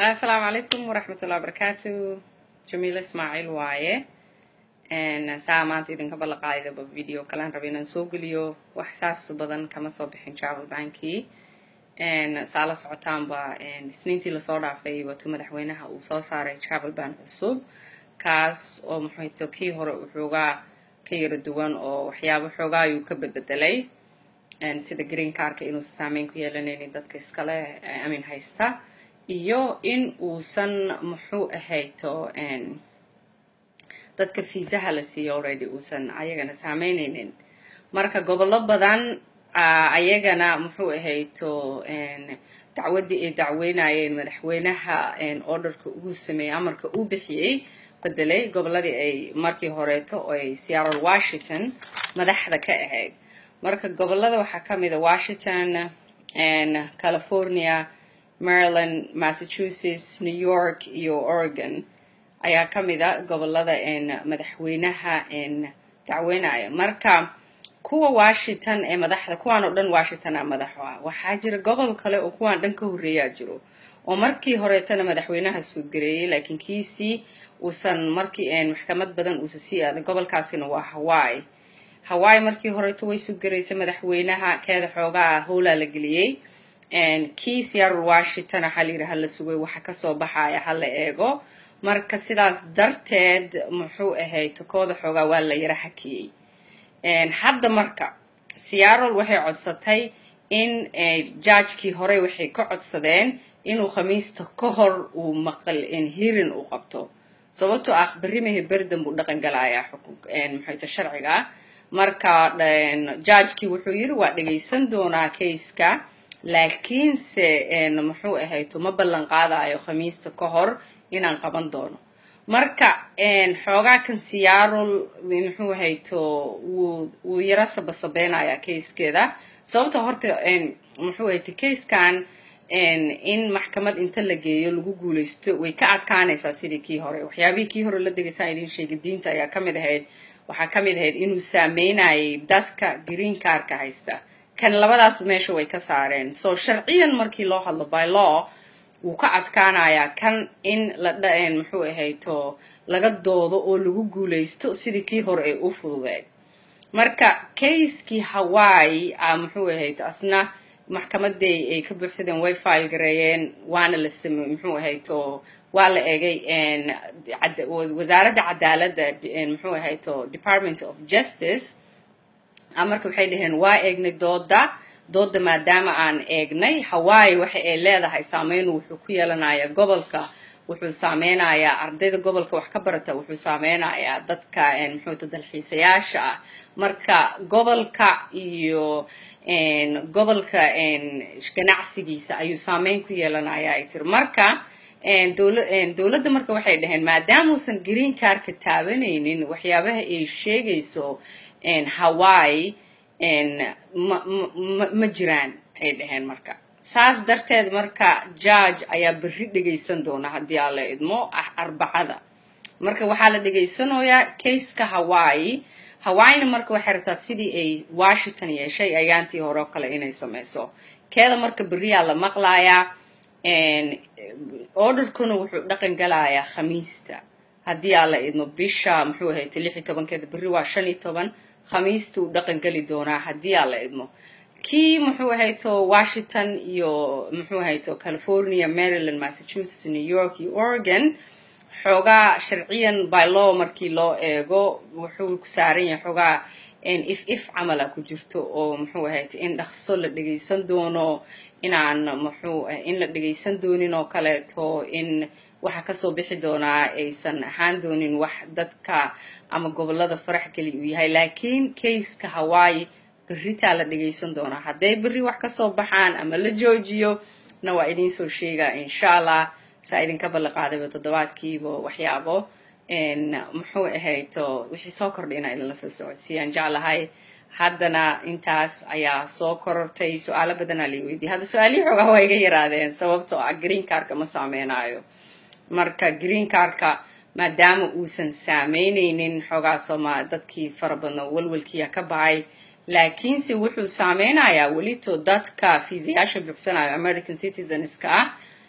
asalaamu calaykum waraxmatullahi wabarakaatu jamiila ismaaciil waaye saa maanta idinka ballanqaadidaba video kalaan raba inaan soo geliyo wax saastu badan kama soo bixin travel bankii saa la socotaanba isniintii lasoo dhaafay watuu madaxweynaha uu soo saaray travel bank cusub kaas oo muxuuto kii hore uu xoogaa ka yara duwan oo waxyaabo xoogaa ayuu ka bedbedelay sida green carka inuusan saameyn ku yeelanaynin dadka iskale amin haysta iyo in uusan muxuu ahayto dadka fiisaha la siiyo already uusan ayagana saameynaynin marka gobollo badan ayagana muxuu ahayto dacwaddii ay dacweynayeen madaxweynaha orderka ugu sameeyey amarka uu bixiyey bedelay gobolladii ay markii horeeto oo ay seattle washington madaxda ka ahayd marka gobollada waxaa ka mid a washington california maryland massachusetts new york iyo oregon ayaa ka mid a gobollada madaxweynaha dacweynaya marka kuwa washington ee madaxda kuwaan oo dhan washington a madaxo ah waxaa jira gobol kale oo kuwaan dhan ka horreeyaa jiro oo markii horeetana madaxweynaha suudgareeyey laakiin kiisii uusan markii maxkamad badan uusan sii aadan gobolkaasina waa hawaii hawaii markii horeeto way suudgaraysay madaxweynaha keeda xoogaa howlaa la geliyey kii seattle washington waxaa layidhi hala sugay waxa kasoo baxaya hala eego marka sidaas darteed muxuu ahayd kooda xoogaa waa la yara hakiyey hadda marka seattle waxay codsatay in jajkii horey waxay ka codsadeen inuu khamiista ka hor uu maqal hirin uu qabto sababtoo ah berimahe berdan buu dhaqan galayaa muxuuta sharciga marka jajkii wuxuu yidhi waa dhagaysan doonaa kayska laakiinse muxuu ahayto ma ballan qaadayo khamiista ka hor inaan qaban doono marka xoogaa kan seattle muxuu ahayto wuu wuu yaro sabasabeynaya kayskeeda sababta horta muxuu ahayto kayskan in maxkamad inta la geeyo lagu guulaysto way ka adkaanaysaa sidii kii hore waxyaabihii kii hore la degaysaan idin sheegay diinta ayaa ka mid ahayd waxaa ka mid ahayd inuu saameynayay dadka green carka haysta kan labadaas meesha way ka saareen so sharciyan markii loo hadlo by law wuu ka adkaanayaa kan in la muxuu ahayto laga doodo oo lagu guulaysto sidii kii hore ay u fududeed marka kayskii hawaii muxuu ahayto asna maxkamaday ay ka buuxsadeen way file gareeyeen waana la samey muxuu ahayto waa la egay wasaaradda cadaaladda muxuu ahayto department of justice marka waxay dhaheen waa eegnay dooda dooda maadaama aan eegnay hawaii waxa ay leedahay saameyn wuxuu ku yeelanayaa gobolka wuxuu saameynayaa ardayda gobolka wax ka barata wuxuu saameynayaa dadka muxuuta dalxiisayaasha ah marka gobolka iyo gobolka ganacsigiisa ayuu saameyn ku yeelanayaa ay tiri marka dowladda marka waxay dhaheen maadaamuusan green carka taabanaynin waxyaabaha ay sheegayso hawaii ma jiraan ay dhaheen marka saas darteed marka judge ayaa berri dhegaysan doona haddii aan la idmo arbacada marka waxaa la dhegaysanayaa kayska hawaii hawaaina marka waxay rabtaa sidii ay washington yeeshay ayaantii hore oo kale inay sameyso keeda marka berriyaa la maqlayaa orderkuna wuxuu dhaqan galayaa khamiista haddii aan la idmo bisha muxuu ahayta lix iyo tobankeeda berri waa shan iyo toban khamiistuu dhaqan geli doonaa haddii aan la idmo kii muxuu ahayto washington iyo muxuu ahayto california maryland massachusetts new york iyo oregon xoogaa sharciyan by law markii loo eego wuxuu ku saaran yahay xoogaa if if camala ku jirto oo muxuu ahayto in dhaqso la dhegaysan doono inaan muxuu in la dhegaysan doonin oo kaleeto in waxa kasoo bixi doonaa aysan ahaan doonin wax dadka ama gobolada farax geli uu yahay laakiin kayska hawaii berritaa la dhagaysan doonaa hadday berri wax kasoo baxaan ama la joojiyo na waa idiin soo sheegaa insha allah saa idinka ballanqaadayba toddobaadkiiba waxyaabo muxuu ahayto wixii soo kordhay inaa idinla soo socodsiiyaan jeclahay haddana intaas ayaa soo korortay su-aalo badanaa lai weydiiyay hadda su-aalihii xoogaa waa iga yaraadeen sababtoo ah green carka ma saameynayo marka green carka maadaama uusan saameyneynin xoogaa sooma dadkii fara badna walwalkiiya ka baxay laakiinse wuxuu saameynayaa welito dadka fiisayaasha buuxsanayo american citizenska ah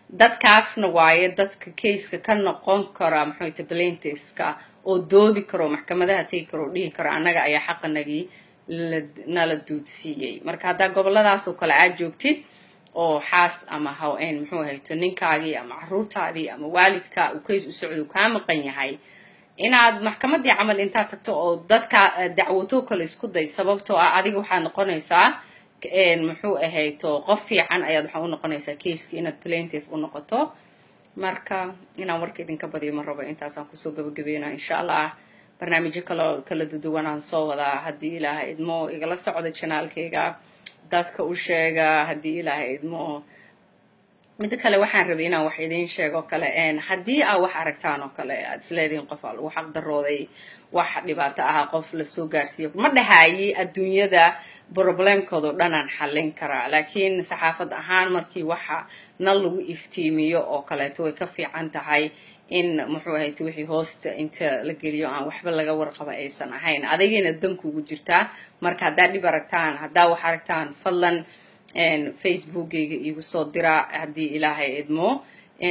dadkaasna waaye dadka kayska ka noqon kara maxayta plaintiffska oo doodi karo maxkamadaha tegi karo oo dhihi karo annaga ayaa xaqanagii nala duudsiiyey marka haddaa goboladaas oo kale aad joogtid oo xaas ama hawn muxuu ahayto ninkaagii ama caruurtaadii ama waalidka uu kays u socdo uu kaa maqan yahay inaad maxkamadii camal intaad tagto oo dadka dacwato kale isku day sababtoo ah adiga waxaad noqonaysaa muxuu ahayto qof fiican ayaad waxaa u noqonaysaa kayska inaad plaintiff u noqoto marka inaan warka idinka badiyo ma rabo intaasaan kusoo gabagabeyna insha allah barnaamijyo kalo kala duduwanaan soo wadaa haddii ilaahay idmo igala socda janaalkayga dadka u sheega haddii ilaahay idmo midda kale waxaan rabay inaan wax idiin sheego kale haddii aa wax aragtaan oo kale aad isleedihiin qof aa lagu xaqdarooday wax dhibaato ah qof lasoo gaarsiiyo ma dhahaayi adduunyada problemkoodao dhanaan xallin karaa laakiin saxaafad ahaan markii waxa nal lagu iftiimiyo oo kaleeto way ka fiican tahay in muxuu ahayt wixii hoosta inta la geliyo aan waxba laga warqaba aysan ahayn adigayna dankuugu jirtaa marka haddaad dhib aragtaan haddaa wax aragtaan fadlan facebookgayga iigu soo dira haddii ilaahay idmo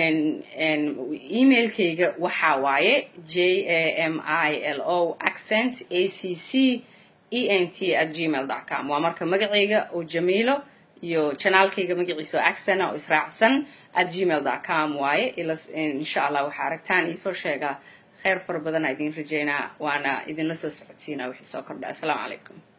emailkayga waxaa waaye j a m i l o accent a c c e n t at gmail dot com waa marka magacayga oo jamiilo iyo janaalkayga magaciisa oo accena oo israacsan at gmail dot com waaye insha allah waxaa aragtaan iisoo sheega kheyr fara badanaa idiin rajeynaa waana idinla soo socodsiinaa wixii soo kordha assalaamu calaykum